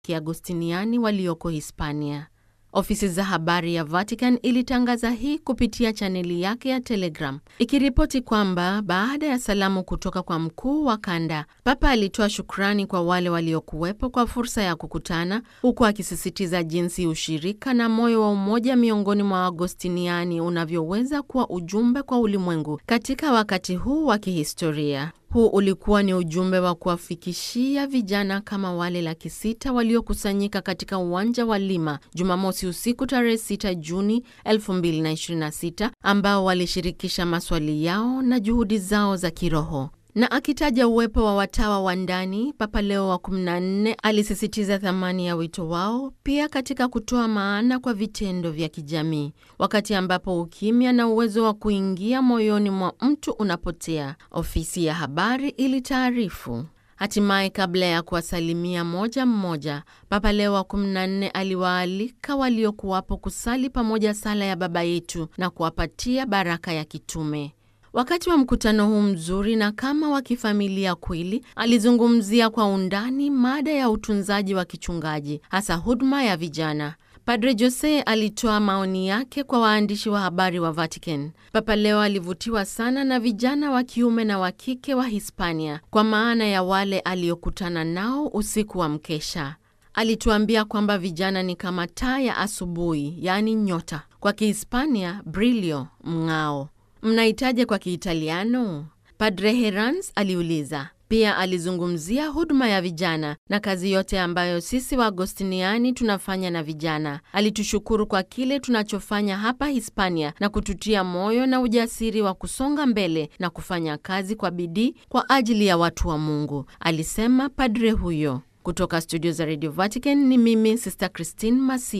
Kiagostiniani walioko Hispania. Ofisi za habari ya Vatican ilitangaza hii kupitia chaneli yake ya Telegram ikiripoti kwamba baada ya salamu kutoka kwa mkuu wa kanda, Papa alitoa shukrani kwa wale waliokuwepo kwa fursa ya kukutana, huku akisisitiza jinsi ushirika na moyo wa umoja miongoni mwa Agostiniani unavyoweza kuwa ujumbe kwa ulimwengu katika wakati huu wa kihistoria. Huu ulikuwa ni ujumbe wa kuwafikishia vijana kama wale laki sita waliokusanyika katika uwanja wa Lima Jumamosi usiku tarehe 6 Juni 2026 ambao walishirikisha maswali yao na juhudi zao za kiroho. Na akitaja uwepo wa watawa wa ndani, Papa Leo wa 14 alisisitiza thamani ya wito wao pia katika kutoa maana kwa vitendo vya kijamii, wakati ambapo ukimya na uwezo wa kuingia moyoni mwa mtu unapotea, ofisi ya habari ilitaarifu. Hatimaye, kabla ya kuwasalimia moja mmoja, Papa Leo wa 14 aliwaalika waliokuwapo kusali pamoja sala ya Baba Yetu na kuwapatia baraka ya kitume. Wakati wa mkutano huu mzuri na kama wa kifamilia kweli, alizungumzia kwa undani mada ya utunzaji wa kichungaji, hasa huduma ya vijana. Padre Jose alitoa maoni yake kwa waandishi wa habari wa Vatican. Papa Leo alivutiwa sana na vijana wa kiume na wa kike wa Hispania, kwa maana ya wale aliokutana nao usiku wa mkesha. Alituambia kwamba vijana ni kama taa ya asubuhi, yaani nyota, kwa Kihispania brillo, mng'ao. Mnahitaje kwa Kiitaliano? Padre Herans aliuliza. Pia alizungumzia huduma ya vijana na kazi yote ambayo sisi Waagostiniani tunafanya na vijana. Alitushukuru kwa kile tunachofanya hapa Hispania na kututia moyo na ujasiri wa kusonga mbele na kufanya kazi kwa bidii kwa ajili ya watu wa Mungu, alisema padre huyo. Kutoka studio za Radio Vatican ni mimi Sister Christine Masi.